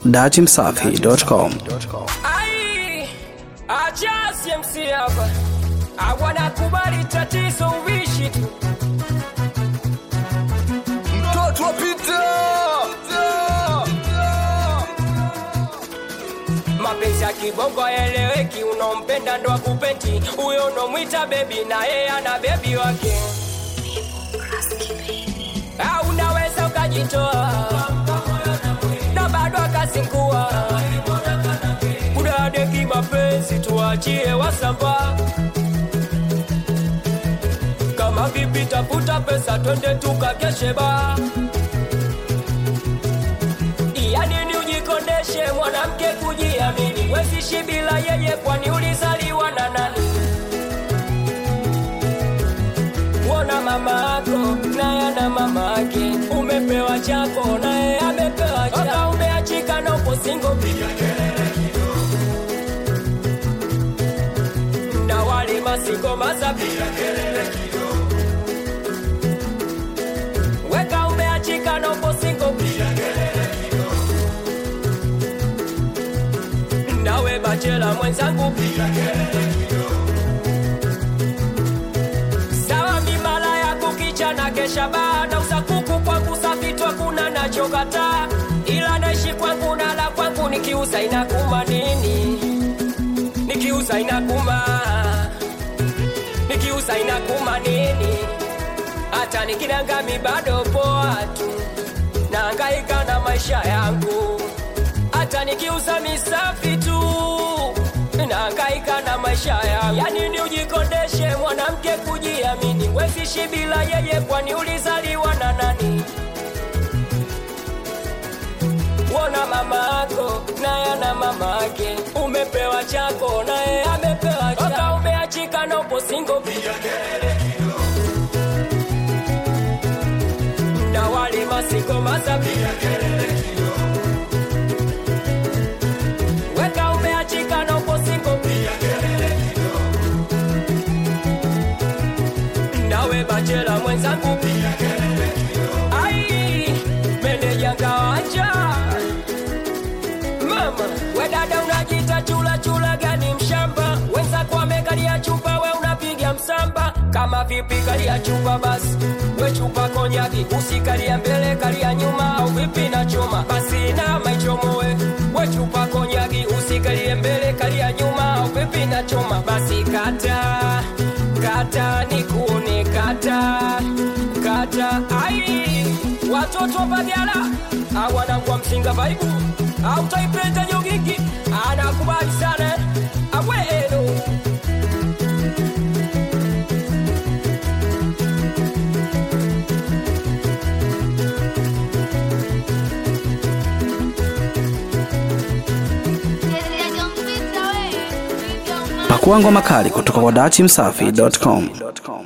datimsafi.com. Ai, acha CMC hapa, hawana kubali tatizo ubishi tu. Mtoto wa Peter. Mapenzi ya kibongo eleweki, unompenda ndo akupenti, huyo unomwita bebi na yeye ana bebi wake. Au unaweza ukajitoa na bado akazingua kudadeki mapenzi, tuachie wasamba kama vipi, tafuta pesa twende tukakeshe ba ya nini ujikondeshe mwanamke kujiamini, wesishi bila yeye, kwani ulizaliwa na nani? Wona mama ako naye ana mama ake, umepewa chako naye amepewa chako, umeachika na upo singo, piga kelele kidogo. na wali masiko maza, piga kelele kidogo. Weka umeachika na upo singo, piga kelele kidogo. nawe bachela mwenzangu, piga kelele kidogo. Sawa mimala ya kukicha na kesha baada usakuku kwangu safitwa kuna nachokata ila naishi kwangu nala kwangu nikiuza inakuma nini nikiuza inakuma nikiuza inakuma nini hata nikinangami bado poa tu naangaika na maisha yangu hata nikiuza misafi tu naangaika na maisha yangu yani ni ujikondeshe mwanamke kujiamini wesishi bila yeye kwani ulizaliwa na nani wona mama ako naye ana mama ake umepewa chako naye amepewa chako umeachika na upo singo piga kelele kidogo na wali masiko masa piga kelele kidogo weka umeachika na upo singo piga kelele kidogo nawe bachela mwenzangu piga kelele kidogo ai meneja ngawacha mama we dada unajita chula chula gani mshamba wenzako wamekalia chupa we unapiga msamba kama vipi kalia chupa basi we chupa konyagi usikalia mbele kalia nyuma au vipi na choma basi na maichomowe we chupa konyagi usikalie mbele kalia nyuma au vipi na choma basi kata kata nikuone kata kata ai watoto wa Bagala awanangwa msinga vaibu au taipenda nyogiki anakubali sana awelo Pakua ngoma kali kutoka kwa datimsafi.com.